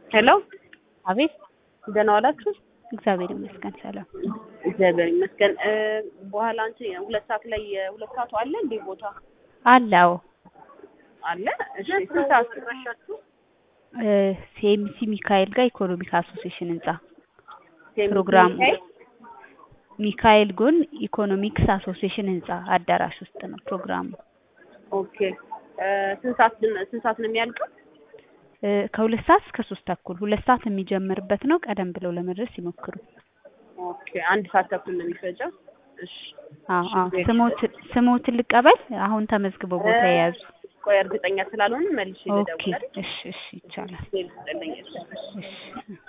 ሄሎ አቤት ደህና ዋላችሁ? እግዚአብሔር ይመስገን ሰላም። እግዚአብሔር ይመስገን። እ በኋላ አንቺ ሁለት ሰዓት ላይ ሁለት ሰዓቱ አለ እንዴ ቦታ አለው አለ? እሺ ስንት ሰዓት ትረሻችሁ? ሲኤምሲ ሚካኤል ጋር ኢኮኖሚክ አሶሲዬሽን ህንጻ ሴም ፕሮግራሙ ሚካኤል? ሚካኤል ጎን ኢኮኖሚክስ አሶሲዬሽን ህንጻ አዳራሽ ውስጥ ነው ፕሮግራሙ። ኦኬ እ ስንት ሰዓት ስንት ሰዓት ነው የሚያልቀው? እ ከሁለት ሰዓት እስከ ሶስት ተኩል ሁለት ሰዓት የሚጀምርበት ነው። ቀደም ብለው ለመድረስ ይሞክሩ። ኦኬ አንድ ሰዓት ተኩል ነው የሚፈጀው። እሺ አዎ አዎ ስሞት ስሞትን ልቀበል። አሁን ተመዝግበው ቦታ እ የያዙ ቆይ እርግጠኛ ስላልሆነ መልሼ ኦኬ ልደውል አይደል? እሺ እሺ ይቻላል። ሴል ስጠልኝ እሺ። እሺ